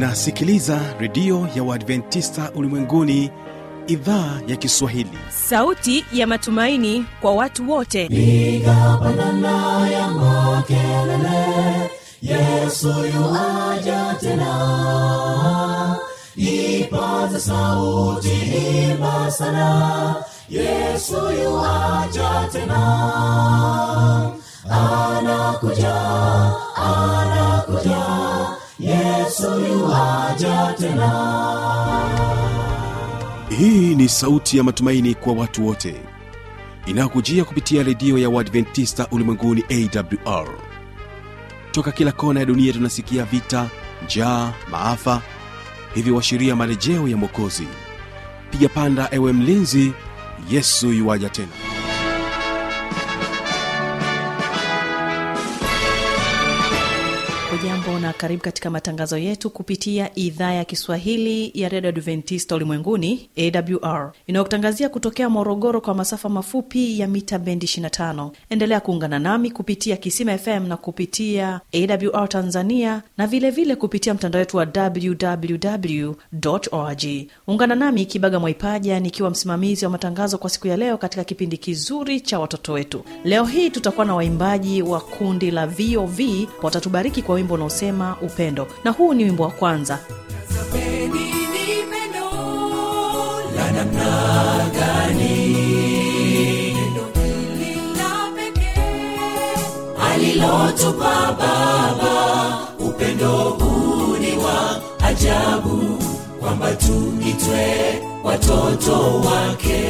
unasikiliza redio ya uadventista ulimwenguni idhaa ya kiswahili sauti ya matumaini kwa watu wote piga pandana ya makelele yesu yuaja tena ipaza sauti imba sana yesu yuaja tena anakuja anakuja yesu yuaja tena hii ni sauti ya matumaini kwa watu wote inayokujia kupitia redio ya uadventista ulimwenguni awr toka kila kona ya dunia tunasikia vita njaa maafa hivyo washiria marejeo ya mwokozi piga panda ewe mlinzi yesu yuwaja tena hujambo na karibu katika matangazo yetu kupitia idhaa ya kiswahili ya redio adventista ulimwenguni awr inayokutangazia kutokea morogoro kwa masafa mafupi ya mita bendi 25 endelea kuungana nami kupitia kisima fm na kupitia awr tanzania na vilevile vile kupitia mtandao wetu wa www org ungana nami kibaga mwaipaja nikiwa msimamizi wa matangazo kwa siku ya leo katika kipindi kizuri cha watoto wetu leo hii tutakuwa na waimbaji wa kundi la vov watatubariki kwa wimbo unaosema upendo na huu ni wimbo wa kwanza la namna gani alilotupa baba upendo huu ni wa ajabu kwamba tuitwe watoto wake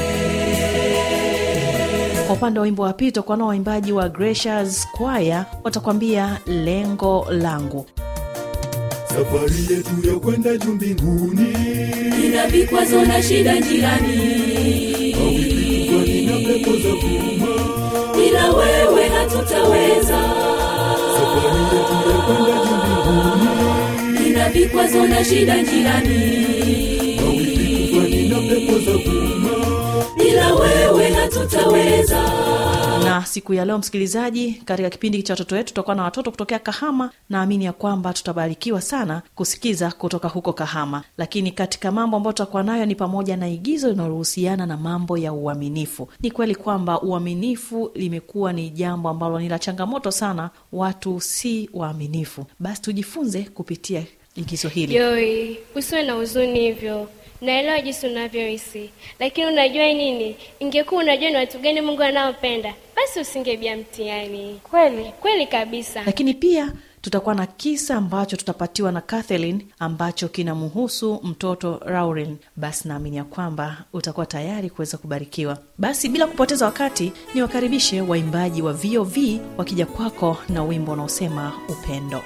kwa upande wa wimbo wa pili tutakuwa nao waimbaji wa Gracious Choir watakwambia lengo langu safari yetu ya kwenda juu mbinguni ina vikwazo na shida njiani kwani na pepo za kuma bila wewe hatutaweza safari yetu ya kwenda juu mbinguni ina vikwazo na shida njiani kwani na pepo za kuma bila wewe hatutaweza na siku ya leo msikilizaji katika kipindi cha watoto wetu tutakuwa na watoto kutokea kahama naamini ya kwamba tutabarikiwa sana kusikiza kutoka huko kahama lakini katika mambo ambayo tutakuwa nayo ni pamoja na igizo linalohusiana na mambo ya uaminifu ni kweli kwamba uaminifu limekuwa ni jambo ambalo ni la changamoto sana watu si waaminifu basi tujifunze kupitia igizo hili Joy, usiwe na huzuni hivyo. Naelewa jinsi unavyohisi, lakini unajua nini? Ingekuwa unajua ni watu gani Mungu anaopenda, basi usingebia mtihani. Kweli kweli kabisa. lakini pia tutakuwa na kisa ambacho tutapatiwa na Kathleen ambacho kinamhusu mtoto Raurin. Basi naamini ya kwamba utakuwa tayari kuweza kubarikiwa. Basi bila kupoteza wakati, ni wakaribishe waimbaji wa VOV wakija kwako na wimbo unaosema upendo.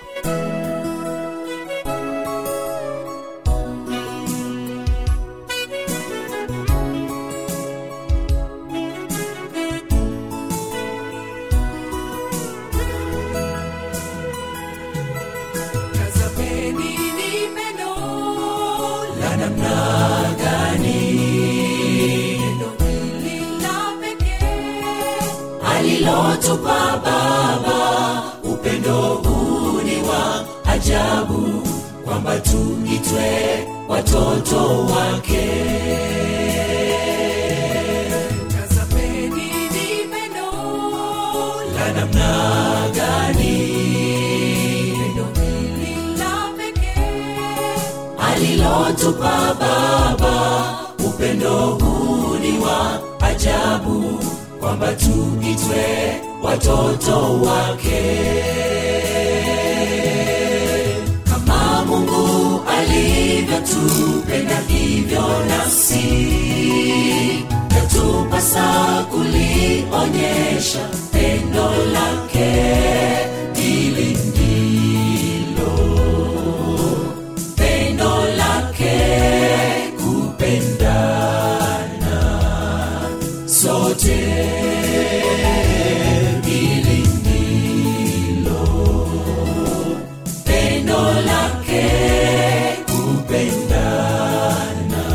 la namna gani alilotupa baba upendo huu ni wa ajabu kwamba tuitwe watoto wake la namna gani alilotupa baba upendo huu ni wa ajabu kwamba tuitwe watoto wake kama mungu alivyotupenda hivyo nasi yatupasa kulionyesha pendo lake ili ndilo pendo lake kupendana sote ili ndilo pendo lake kupendana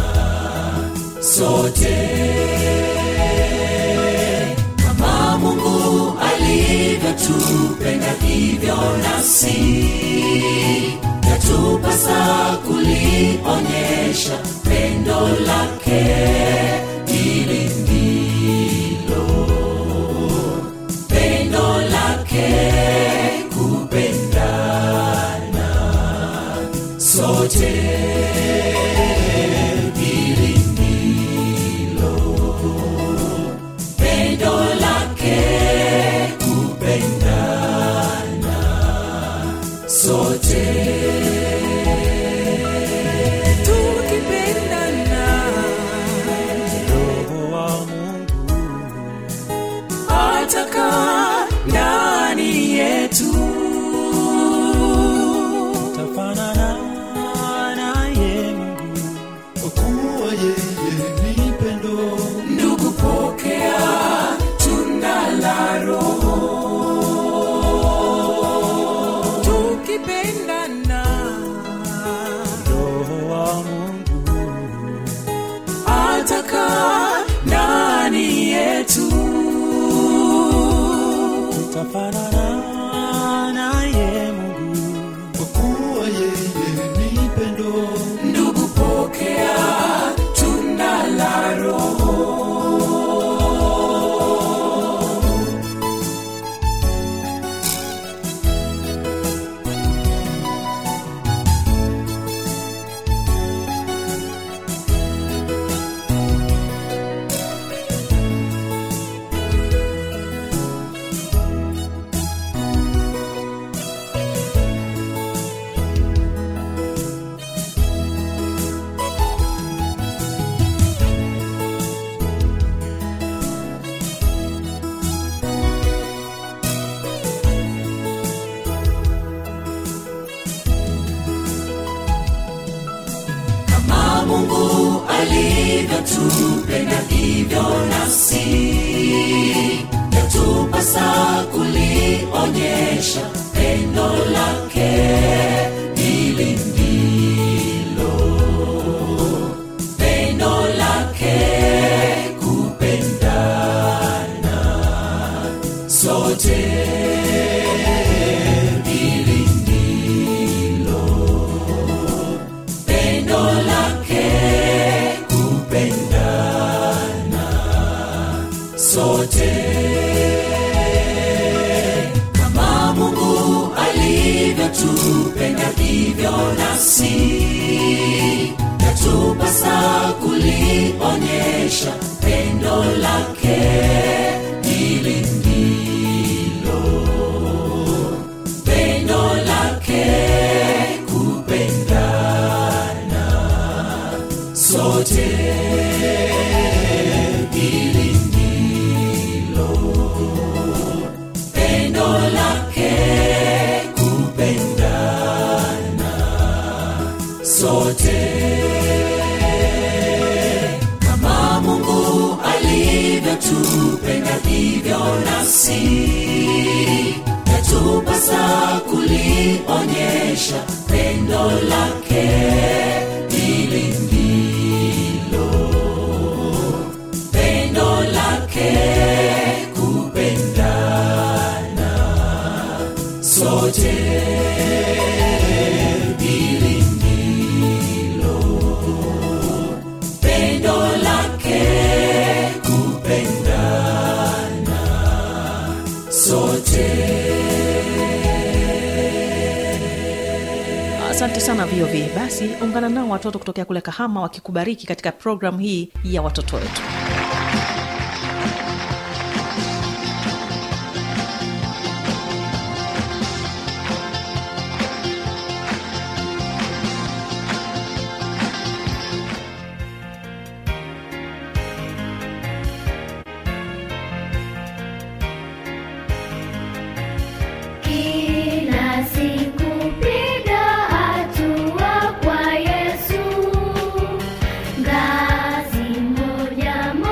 sote kama mungu alivyotupenda hivyo nasi yatupasa lilionyesha pendo lake hili ndilo pendo lake kupendana sote hili ndilo pendo lake kupendana sote tukipendana roho wa mungu atakaa ndani yetu tafanana naye mungu kwa kuwa yeye ni pendo ndugu pokea tunda la roho tukipendana roho wa mungu atakaa ndani yetu tafanana naye mungu kwa kuwa yeye ni pendo ndugu pokea tunda la roho kama mungu alivyotupenda hivyo nasi yatupasa kulionyesha pendo lake hili ndilo pendo lake kupendana sote hili ndilo pendo lake kupendana sote kama mungu alivyotupenda hivyo nasi yatupasa kulionyesha pendo lake hili ndilo pendo lake kupendana sote hili ndilo pendo lake kupendana sote kama mungu alivyotupenda hivyo nasi yatupasa kulionyesha pendo lake hili ndilo pendo lake kupendana sote hili ndilo pendo lake kupendana sote asante sana vov basi ungana nao watoto kutokea kule kahama wakikubariki katika programu hii ya watoto wetu Kila siku piga hatua kwa Yesu, ngazi moja moja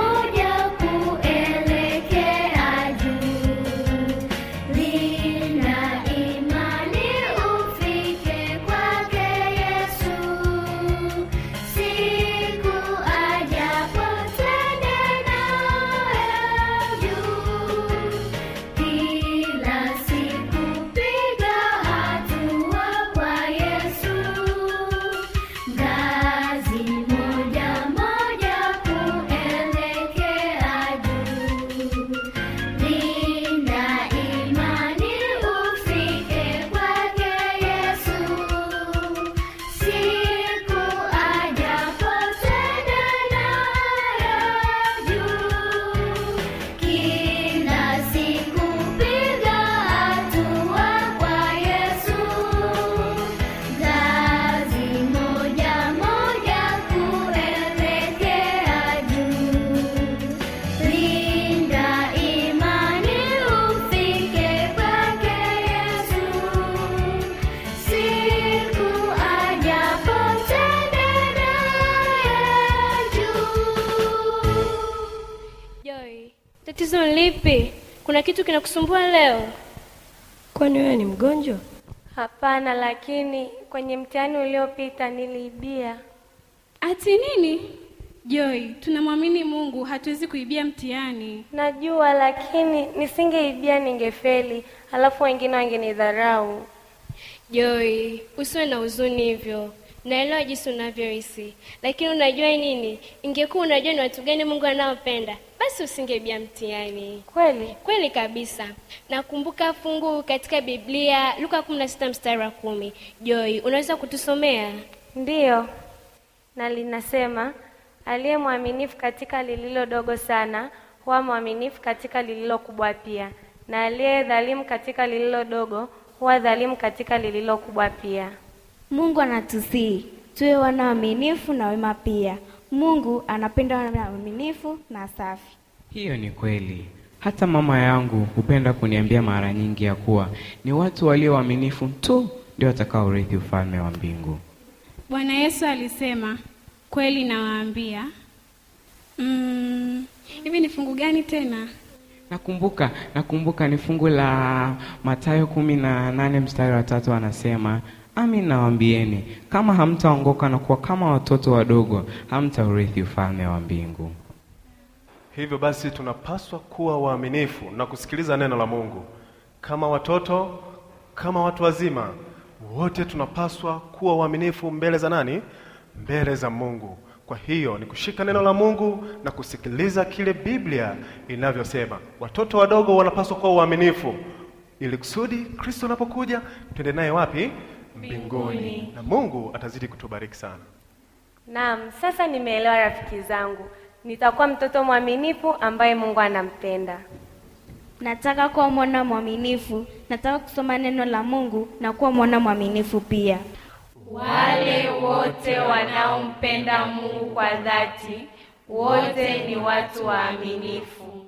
kuna kitu kinakusumbua leo? Kwani wewe ni mgonjwa? Hapana, lakini kwenye mtihani uliopita niliibia. Ati nini? Joy, tunamwamini Mungu, hatuwezi kuibia mtihani. Najua, lakini nisingeibia ningefeli, alafu wengine wangenidharau. Joy, usiwe na huzuni hivyo. Naelewa jinsi unavyohisi, lakini unajua nini? Ingekuwa unajua ni watu gani Mungu anaopenda, basi usingebia mtihani. Kweli kweli kabisa. Nakumbuka fungu katika Biblia, Luka 16 mstari wa kumi. Joy, unaweza kutusomea? Ndiyo, na linasema aliye mwaminifu katika lililo dogo sana huwa mwaminifu katika lililo kubwa pia, na aliye dhalimu katika lililo dogo huwa dhalimu katika lililo kubwa pia. Mungu anatusii tuwe wana waaminifu na wema pia. Mungu anapenda wana waaminifu na safi. Hiyo ni kweli. Hata mama yangu hupenda kuniambia mara nyingi ya kuwa ni watu walio waaminifu tu ndio watakaorithi ufalme wa mbingu. Bwana Yesu alisema, kweli nawaambia. Mm, hivi ni fungu gani tena? Nakumbuka, nakumbuka ni fungu la Mathayo kumi na nane mstari wa tatu anasema Amin nawaambieni, kama hamtaongoka na kuwa kama watoto wadogo, hamtaurithi ufalme wa mbingu. Hivyo basi tunapaswa kuwa waaminifu na kusikiliza neno la Mungu. Kama watoto, kama watu wazima, wote tunapaswa kuwa waaminifu mbele za nani? Mbele za Mungu. Kwa hiyo ni kushika neno la Mungu na kusikiliza kile Biblia inavyosema. Watoto wadogo wanapaswa kuwa waaminifu ili kusudi Kristo anapokuja twende naye wapi? Mbinguni. Na Mungu atazidi kutubariki sana. Naam, sasa nimeelewa rafiki zangu. Nitakuwa mtoto mwaminifu ambaye Mungu anampenda. Nataka kuwa mwana mwaminifu. Nataka kusoma neno la Mungu na kuwa mwana mwaminifu pia. Wale wote wanaompenda Mungu kwa dhati, wote ni watu waaminifu.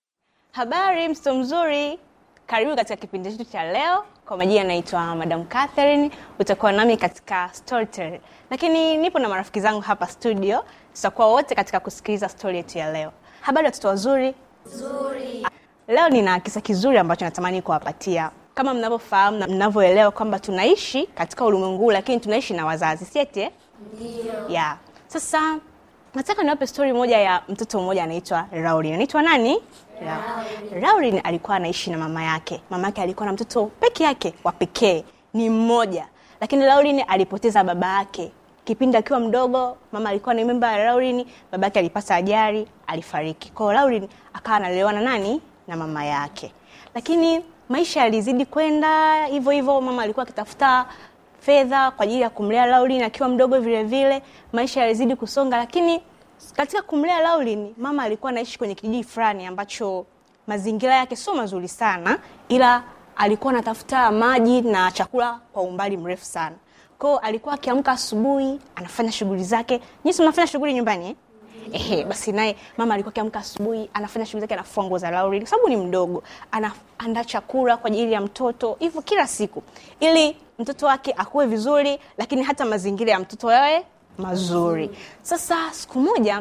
Habari, mtoto mzuri, karibu katika kipindi chetu cha leo. Kwa majina naitwa Madam Catherine, utakuwa nami katika Storytel, lakini nipo na marafiki zangu hapa studio, tutakuwa wote katika kusikiliza stori yetu ya leo. Habari watoto wazuri. Nzuri. Leo nina kisa kizuri ambacho natamani kuwapatia. Kama mnavyofahamu na mnavyoelewa kwamba tunaishi katika ulimwengu huu, lakini tunaishi na wazazi, si eti eh? Ndio. Yeah. Sasa nataka niwape stori moja ya mtoto mmoja anaitwa Laurin. Anaitwa nani? Laurin. Laurin alikuwa anaishi na mama yake. Mama yake alikuwa na mtoto peke yake wa pekee, ni mmoja, lakini Laurin alipoteza baba yake kipindi akiwa mdogo. Mama alikuwa ni memba ya Laurin, baba yake alipata ajali, alifariki. Kwa hiyo Laurin akawa analelewa na nani? Na mama yake, lakini maisha yalizidi kwenda hivyo hivyo. Mama alikuwa akitafuta fedha kwa ajili ya kumlea Laurin akiwa mdogo vile vile, maisha yalizidi kusonga, lakini katika kumlea Laurin, mama alikuwa anaishi kwenye kijiji fulani ambacho mazingira yake sio mazuri sana, ila alikuwa anatafuta maji na chakula kwa umbali mrefu sana. Kwao alikuwa akiamka asubuhi, anafanya shughuli zake. Nyinyi mnafanya shughuli nyumbani eh? Ehe, basi naye mama alikuwa akiamka asubuhi, anafanya shughuli zake, anafua nguo za Laurin kwa sababu ni mdogo, anaandaa chakula kwa ajili ya mtoto, hivyo kila siku, ili mtoto wake akue vizuri, lakini hata mazingira ya mtoto yawe mazuri. Sasa siku moja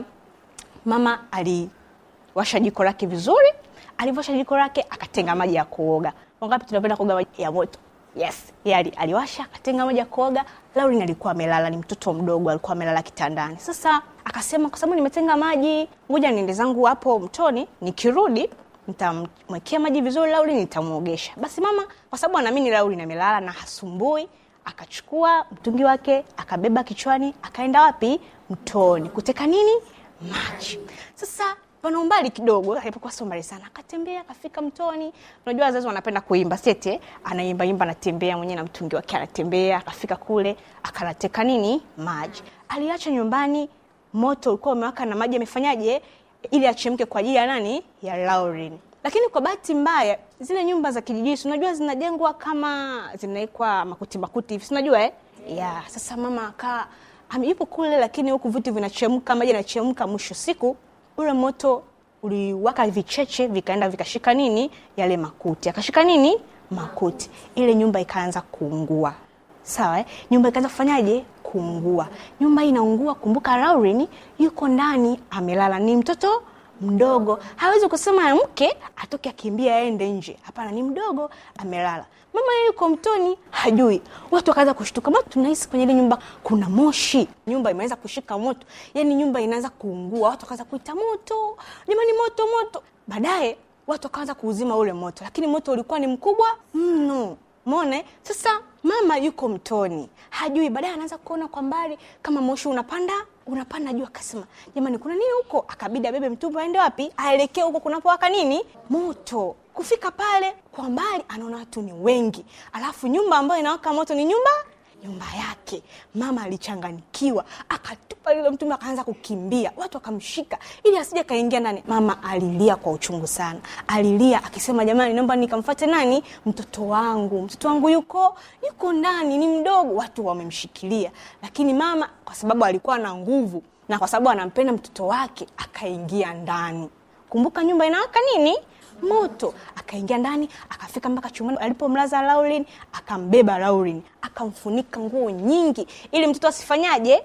mama aliwasha jiko lake vizuri, alivyosha jiko lake akatenga maji ya kuoga. Wangapi tunapenda kuoga maji ya moto? Yes, yeye ali- aliwasha akatenga maji ya kuoga. Laurin alikuwa amelala, ni mtoto mdogo, alikuwa amelala kitandani. Sasa akasema kwa sababu nimetenga maji, ngoja niende zangu hapo mtoni, nikirudi nitamwekea maji vizuri Laurin, nitamuogesha. Basi mama, kwa sababu anaamini Laurin amelala na hasumbui, akachukua mtungi wake akabeba kichwani, akaenda wapi? Mtoni kuteka nini? Maji. Sasa pana umbali kidogo, alipokuwa sio mbali sana, akatembea akafika mtoni. Unajua wazazi wanapenda kuimba sete, anaimba imba, anatembea mwenyewe na mtungi wake, anatembea akafika kule, akanateka nini? Maji. Aliacha nyumbani, moto ulikuwa umewaka na maji yamefanyaje, ili achemke kwa ajili ya nani? Ya Laurin. Lakini kwa bahati mbaya zile nyumba za kijijini, si unajua zinajengwa kama zinawekwa makuti makuti hivi, si unajua eh? Yeah. Sasa mama akaa ame- yupo kule, lakini huku vitu vinachemka, maji yanachemka. Mwisho siku ule moto uliwaka vicheche, vikaenda vikashika nini, yale makuti, akashika nini, makuti. Ile nyumba ikaanza kuungua. Sawa, eh? nyumba ikaanza kufanyaje? Kuungua. Nyumba hii inaungua. Kumbuka Laurin yuko ndani amelala, ni mtoto mdogo hawezi kusema mke atoke akimbia aende nje hapana ni mdogo amelala mama yeye yuko mtoni hajui watu wakaanza kushtuka ma tunahisi kwenye ile nyumba kuna moshi nyumba imeanza kushika moto yani nyumba inaanza kuungua watu wakaanza kuita moto jamani moto moto baadaye watu wakaanza kuuzima ule moto lakini moto ulikuwa ni mkubwa mno mone sasa mama yuko mtoni hajui baadaye anaanza kuona kwa mbali kama moshi unapanda unapanda juu akasema jamani kuna nini huko akabidi abebe mtumbu aende wapi aelekee huko kunapowaka nini moto kufika pale kwa mbali anaona watu ni wengi alafu nyumba ambayo inawaka moto ni nyumba nyumba yake mama alichanganikiwa akatupa lile mtume akaanza kukimbia watu wakamshika ili asije kaingia ndani mama alilia kwa uchungu sana alilia akisema jamani naomba nikamfate nani mtoto wangu mtoto wangu yuko yuko ndani ni mdogo watu wamemshikilia lakini mama kwa sababu alikuwa na nguvu na kwa sababu anampenda mtoto wake akaingia ndani kumbuka nyumba inawaka nini moto akaingia ndani akafika mpaka chumbani alipomlaza Laurin akambeba Laurin akamfunika nguo nyingi ili mtoto asifanyaje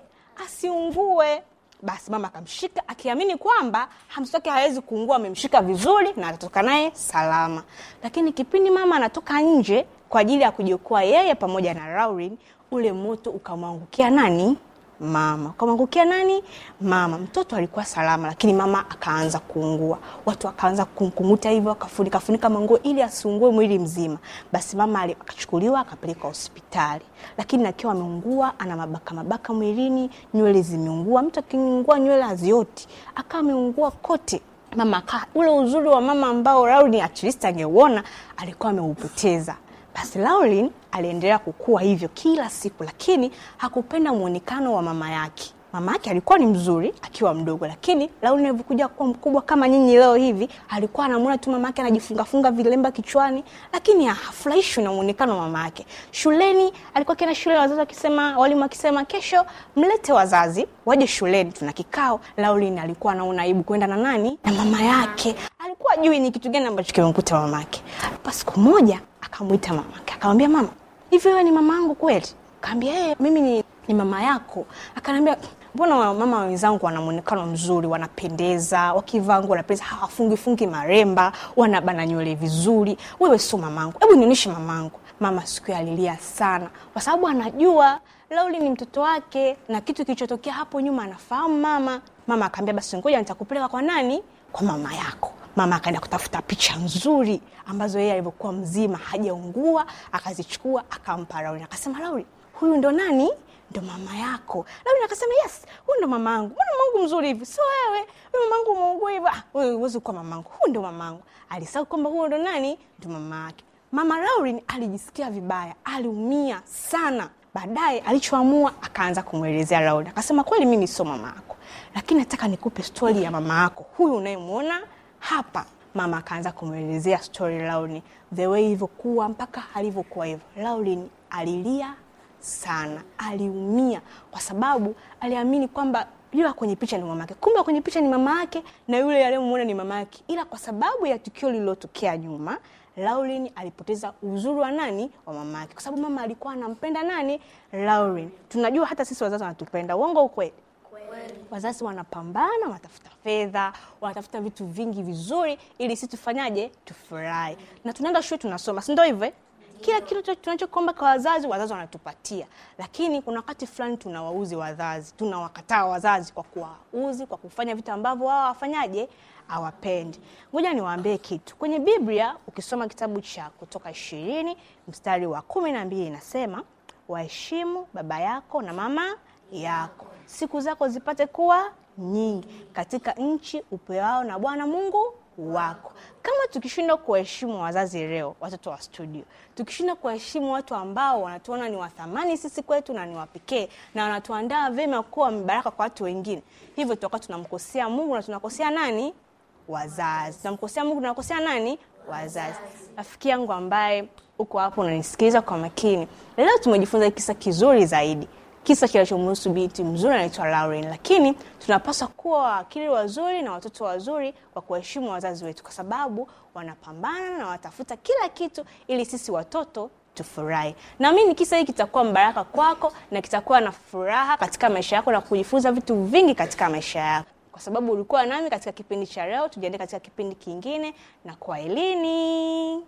asiungue basi mama akamshika akiamini kwamba mtoto wake hawezi kuungua amemshika vizuri na atatoka naye salama lakini kipindi mama anatoka nje kwa ajili ya kujiokoa yeye pamoja na Laurin ule moto ukamwangukia nani mama ukamwangukia nani mama mtoto alikuwa salama lakini mama akaanza kuungua watu wakaanza kumkunguta hivyo akafunika funika manguo ili asiungue mwili mzima basi mama akachukuliwa akapelekwa hospitali lakini akiwa ameungua ana mabaka mabaka mwilini nywele zimeungua mtu akiungua nywele hazioti akawa ameungua kote mama akaa ule uzuri wa mama ambao Rauni at least angeuona alikuwa ameupoteza basi Laurin aliendelea kukua hivyo kila siku, lakini hakupenda mwonekano wa mama yake. Mama yake alikuwa ni mzuri akiwa mdogo, lakini Laurin alivyokuja kuwa mkubwa kama nyinyi leo hivi, alikuwa anamwona tu mama yake anajifungafunga vilemba kichwani, lakini hafurahishwi na mwonekano wa mama yake. Shuleni alikuwa akienda shule, wazazi wakisema, walimu wakisema, kesho mlete wazazi waje shuleni, tuna kikao. Laurin alikuwa anaona aibu kwenda na nani, na mama yake. Alikuwa ajui ni kitu gani ambacho kimemkuta mama yake. Pa siku moja akamwita mamake akamwambia mama hivi wewe ni mama yangu kweli kaambia hey, mimi ni, ni mama yako akanaambia mbona mama wenzangu wana mwonekano mzuri wanapendeza wakivaa nguo wanapendeza hawafungifungi maremba wanabana nywele vizuri wewe sio mamangu hebu nionyeshe mamangu mama siku hiyo alilia sana kwa sababu anajua lauli ni mtoto wake na kitu kilichotokea hapo nyuma anafahamu mama mama akaambia basi ngoja nitakupeleka kwa nani kwa mama yako mama akaenda kutafuta picha nzuri ambazo yeye alivyokuwa mzima hajaungua akazichukua akampa Lauri akasema Lauri huyu ndo nani ndo mama yako Lauri akasema yes huyu ndo mamangu mbona mamangu mzuri hivi sio wewe huyu mamangu umeungua hivi ah wewe huwezi kuwa mamangu huyu ndo mamangu alisahau kwamba huyo ndo nani ndo mama yake mama Laurin alijisikia vibaya aliumia sana baadaye alichoamua akaanza kumwelezea Laurin akasema kweli mimi sio mama yako lakini nataka nikupe stori ya mama yako huyu unayemwona hapa mama akaanza kumwelezea story Laurin the way ilivyokuwa mpaka alivyokuwa hivyo. Laurin alilia sana, aliumia kwa sababu aliamini kwamba yule kwenye picha ni mama yake, kumbe kwenye picha ni mama yake na yule aliyemwona ni mama yake, ila kwa sababu ya tukio lililotokea nyuma Laurin alipoteza uzuri wa nani wa mama yake, kwa sababu mama alikuwa anampenda nani Laurin. Tunajua hata sisi wazazi wanatupenda, uongo ukweli? wazazi wanapambana wanatafuta fedha wanatafuta vitu vingi vizuri ili sisi tufanyaje tufurahi na tunaenda shule tunasoma si ndio hivyo kila kitu tunachokomba kwa wazazi wazazi wanatupatia lakini kuna wakati fulani tunawauzi wazazi tunawakataa wazazi kwa kuwauzi kwa kufanya vitu ambavyo wao wafanyaje hawapendi ngoja niwaambie kitu kwenye biblia ukisoma kitabu cha kutoka ishirini mstari wa kumi na mbili inasema waheshimu baba yako na mama yako siku zako zipate kuwa nyingi katika nchi upeao na bwana mungu wako kama tukishindwa kuwaheshimu wazazi leo watoto wa studio tukishindwa kuwaheshimu watu ambao wanatuona ni wathamani sisi kwetu na ni wapekee na wanatuandaa vyema kuwa mibaraka kwa watu wengine hivyo tutakuwa tunamkosea mungu na tunakosea nani wazazi tunamkosea mungu tunakosea nani wazazi rafiki yangu ambaye uko hapo unanisikiliza kwa makini leo tumejifunza kisa kizuri zaidi kisa kinachomhusu binti mzuri anaitwa Lauren, lakini tunapaswa kuwa waakili wazuri na watoto wazuri kwa kuheshimu wazazi wetu, kwa sababu wanapambana na watafuta kila kitu ili sisi watoto tufurahi. Naamini kisa hiki kitakuwa mbaraka kwako na kitakuwa na furaha katika maisha yako na kujifunza vitu vingi katika maisha yako. kwa sababu ulikuwa nami katika kipindi cha leo tujiende katika kipindi kingine na kwa elini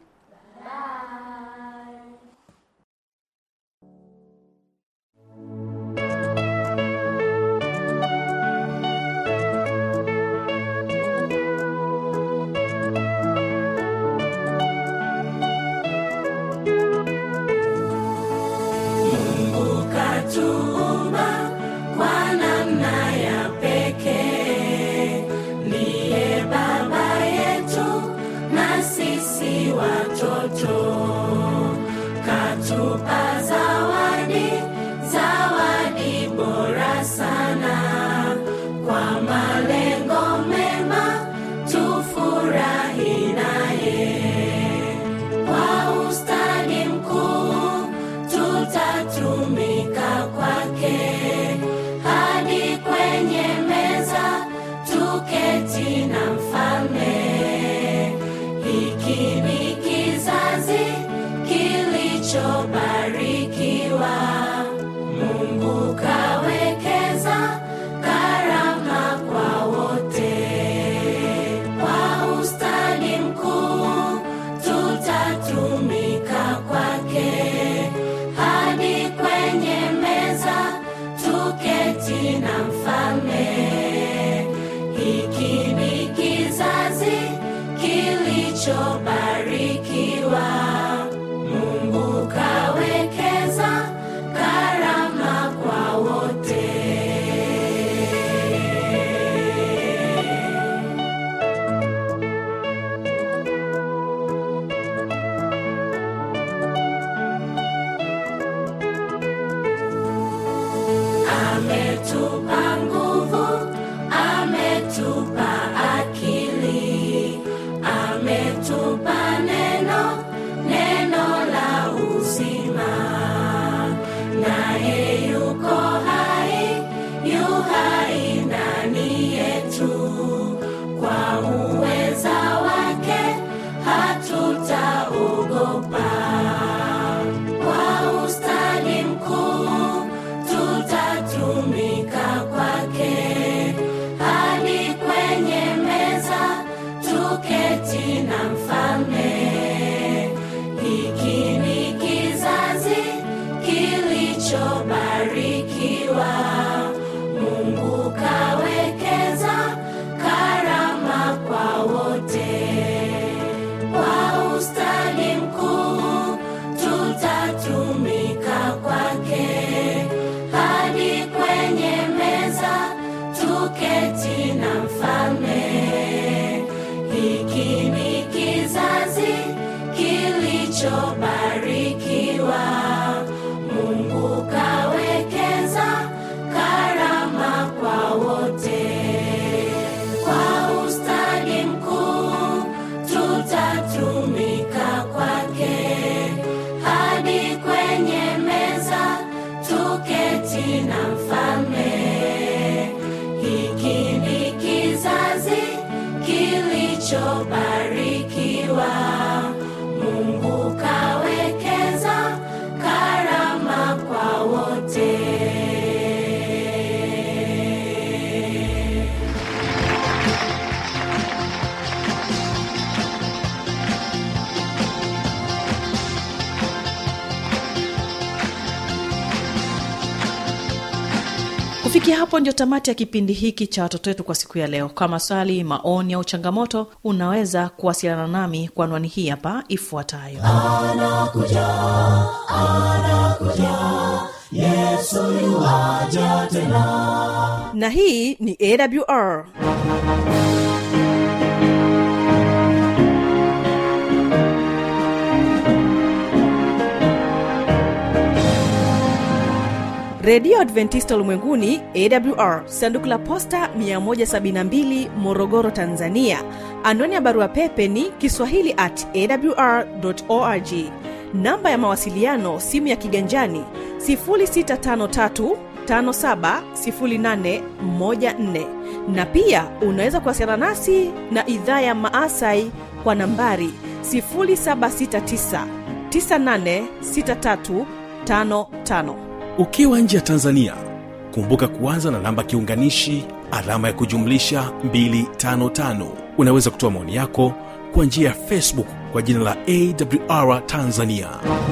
Mungu katuumba kwa namna ya pekee, ndiye baba yetu na sisi watoto. Katupa zawadi, zawadi bora sana, kwa malengo mema tufurahi naye kwa ustadi mkuu tutatumika kwake hadi kwenye meza tuketi na mfalme. Hiki ni kizazi kilichobarikiwa, Mungu kawekeza karama kwa wote. Kwa ustadi mkuu tutatumika kwake hadi kwenye meza tuketi na mfalme. Hiki ni kizazi kilichobarikiwa, Mungu kawekeza karama kwa wote. ametupa nguvu, ametupa akili, ametupa neno, neno la uzima. Naye yuko hai, yu hai ndani yetu, kwa uweza wake hatutaogopa. Kwa ustadi mkuu tutatumika kwake hadi kwenye meza tuketi na mfalme. Hiki ni kizazi kilichobarikiwa, Mungu kawekeza karama kwa wote. Kwa ustadi mkuu tutatumika kwake hadi kwenye meza tuketi na mfalme. Hiki ni kizazi kilichobarikiwa, Mungu kawekeza karama kwa wote. Kwa ustadi mkuu tutatumika kwake hadi kwenye meza tuketi na mfalme. Hiki ni kizazi kilichobarikiwa, Mungu kawekeza karama kwa wote. kufikia hapo ndio tamati ya kipindi hiki cha watoto wetu kwa siku ya leo kwa maswali maoni au changamoto unaweza kuwasiliana nami kwa anwani hii hapa ifuatayo anakuja anakuja yesu yuwaja tena na hii ni awr redio adventista ulimwenguni awr sanduku la posta 172 morogoro tanzania anwani ya barua pepe ni kiswahili at awr org namba ya mawasiliano simu ya kiganjani 653 570814 na pia unaweza kuwasiliana nasi na idhaa ya maasai kwa nambari 769 986355 ukiwa nje ya tanzania kumbuka kuanza na namba kiunganishi alama ya kujumlisha 255 unaweza kutoa maoni yako kwa njia ya facebook kwa jina la awr tanzania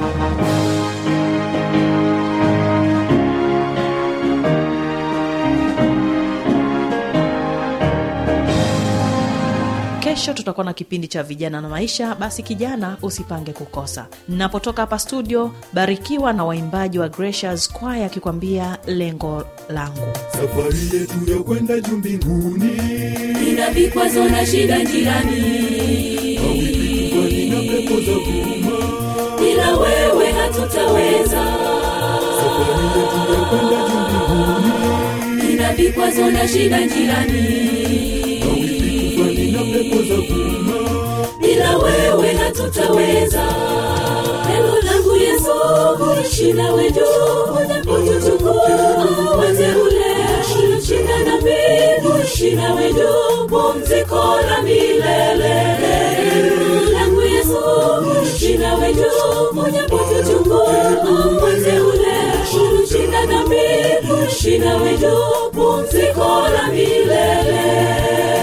kesho tutakuwa na kipindi cha vijana na maisha basi kijana usipange kukosa napotoka hapa studio barikiwa na waimbaji wa gracious kwaya akikwambia lengo langu safari yetu ya kwenda juu mbinguni ina vikwazo na shida njiani mawimbi na pepo za vuma bila wewe hatutaweza safari yetu ya kwenda juu mbinguni ina vikwazo na shida njiani mawimbi na pepo za vuma bila wewe hatutaweza neno langu yesu kuishi nawe juu unapotuchukua wateule shina na mbingu kuishi nawe juu pumziko la milele neno langu yesu kuishi nawe juu unapotuchukua wateule shina na mbingu kuishi nawe juu pumziko la milele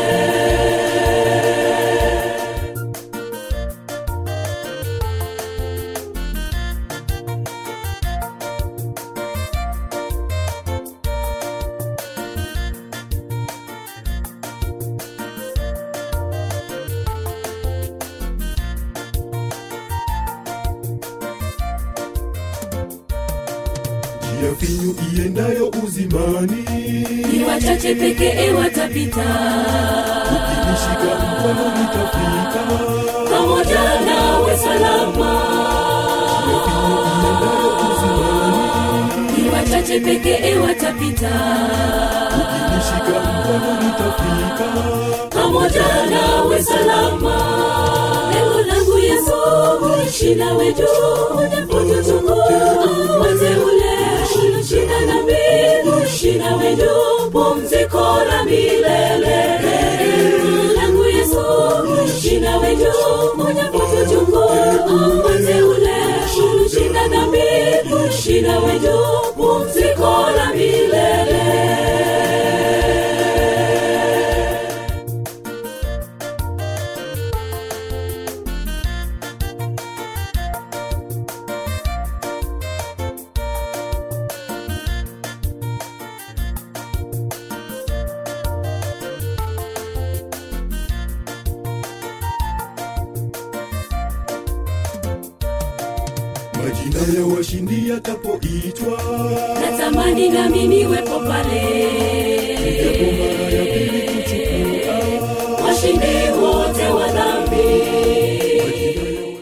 njia finyu iendayo uzimani ni wachache pekee watapita ukinishika mkono nitafika pamoja nawe salama njia finyu iendayo uzimani ni wachache pekee watapita ukinishika mkono nitafika pamoja nawe salama lengo langu yesu kuishi nawe juu unapotuchukua wateule shina na mbingu kuishi nawe juu pumziko la milele lengo langu yesu kuishi nawe juu unapotuchukua wateule shina na mbingu kuishi nawe juu pumziko la milele majina ya washindi yatapoitwa natamani nami niwepo pale japo mara ya pili kuchukua washindi wote wa dhambi